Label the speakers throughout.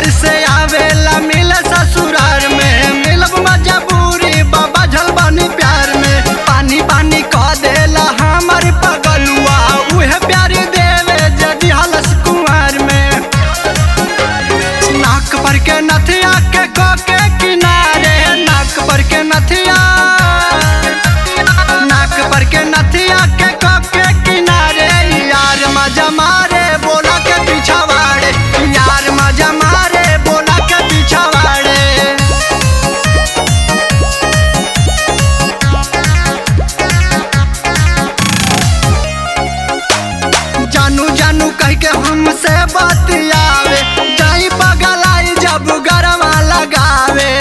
Speaker 1: से आवेला मिल ससुरार में मिलब मजबूरी बाबा झलबानी प्यार में पानी पानी कह देला हमर पगलुआ उहे प्यार देवे जदि हलस कुमार में नाक पर के नथिया के को के किनारे नाक पर के नथिया नाक पर के नथिया के को के किनारे यार मजा मारे बोला के पीछा वाड़े यार मजा मारे बोला के पीछा वाड़े जानू जानू कह के हमसे बतियावे जाई बगलाई जब गरवा लगावे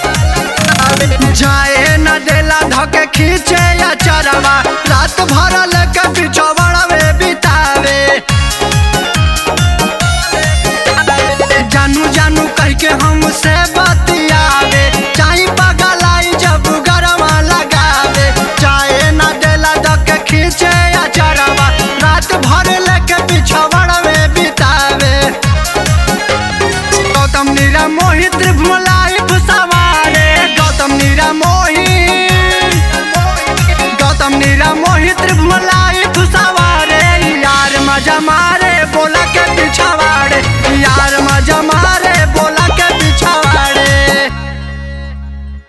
Speaker 1: जाए न देला धके खींचे या चरवा रात भर ले